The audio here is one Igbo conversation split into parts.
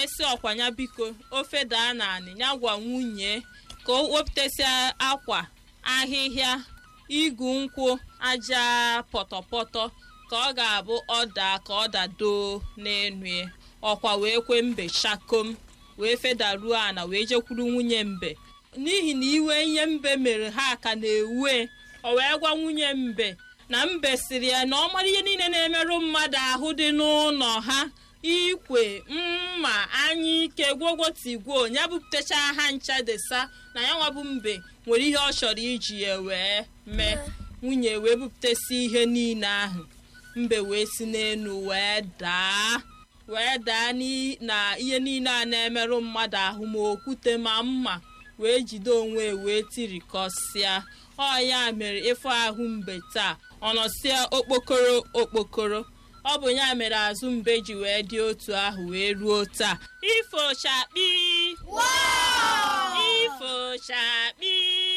esi ọkwanya biko ofe daa n'anị ya gwa nwunye ka o wepụtasịa akwa ahịhịa igu nkwụ aja pọtọpọtọ ka ọ ga-abụ ọ daa ka ọ dadoo n'enu ya ọkwa wee kwe mbe shakom wee fedaruo ana wee jekwuru nwunye mbe n'ihi na iwe ihe mbe mere ha ka na-ewe o wee gwa nwunye mbe na mbe siri ya na ọ mara ihe niile na-emerụ mmadụ ahụ dị n'ụlọ ha ikwe mma anya ike gwogwotigwo ya bupụtacha ha ncha desa na ya nwabụ mbe nwere ihe ọ chọrọ iji ya wee mee nwunye wee bupụtasị ihe niile ahụ mbe wee si n'elu wee daa wee daa na ihe niile a na-emerụ mmadụ ahụ ma okwute ma mma wee jide onwe wee tirikọsịa ọ ya mere ịfụ ahụ mbe taa ọ nọsịa okpokoro okpokoro ọ bụ ya mere azụ mbe ji wee dị otu ahụ wee ruo taa ifochakpi ifochakpi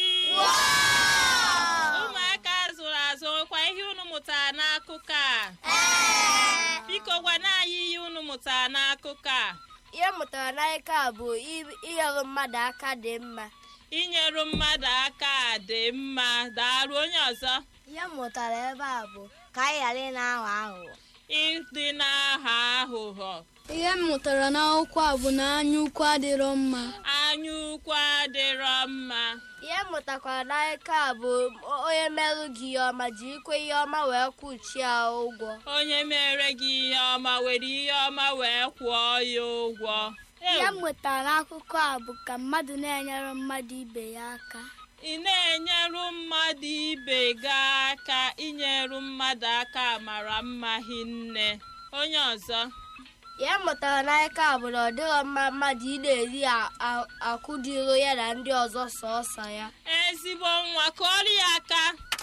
ụmụaka zụrụ azụ kwa ihe unu mụtara n'akụkọ a biko gwana anyị ihe unu mụtara n'akụkọ a ihe mụtara n'aka a bụ inyere mmadụ aka dị mma inyeru mmadụ aka dị mma daalụ onye ọzọ ihe mụtara ebe a bụ ka anyị ghara ị na-aghọ aghụghọ ịdị n'aha aghụghọ ihe m mụtara n'akwụkwọ a bụ na anya ukwu adịrọ mma anya ukwu adịrọ mma ihe mụtakwara n'aka a bụ onye merụ gị ihe ọma ji ikwe ihe ọma wee kwụchie ya ụgwọ onye mere gị ihe ọma were ihe ọma wee kwụọ ya ụgwọ ihe m mụtara n'akụkọ a bụ ka mmadụ na-enyere mmadụ ibe ya aka ị na-enyeru mmadụ ibe gị aka inyeru mmadụ aka mara mma hinne onye ọzọ ihe mụtara n'aka a bụ na ọ dịghị mma mmadụ ị na-eri akwụ dịro ya na ndị ọzọ sọọsọ ya ezigbo nwa kụọrọ ya aka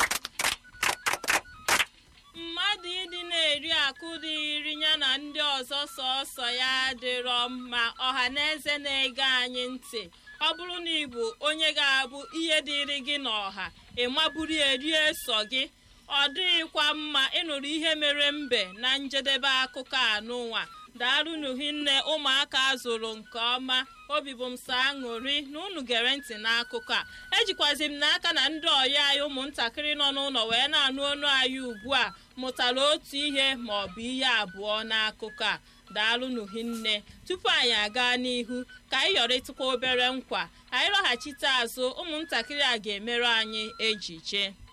mmadụ ịdị na-eri akụ dịrị ya na ndị ọzọ sọọsọ ya adịrọ mma ọha na eze na-ege anyị ntị ọ bụrụ na ị bụ onye ga-abụ ihe dịrị gị n'ọha ịmaburu erie so gị ọ dịghịkwa mma ịnụrụ ihe mere mbe na njedebe akụkọ anụnwa daalụnụ hinne ụmụaka zụrụ nke ọma obi bụ m sọ aṅụrị na unu gere ntị n'akụkọ a ejikwazi m n'aka na ndị ọya anyị ụmụntakịrị nọ n'ụlọ wee na-anụ ọnụ anyị ugbu a mụtara otu ihe ma ọ bụ ihe abụọ n'akụkọ a daalụnụ hinne tupu anyị aga n'ihu ka anyị yọrịtụkwa obere nkwa anyị lọghachite azụ ụmụntakịrị a ga-emere anyị ejije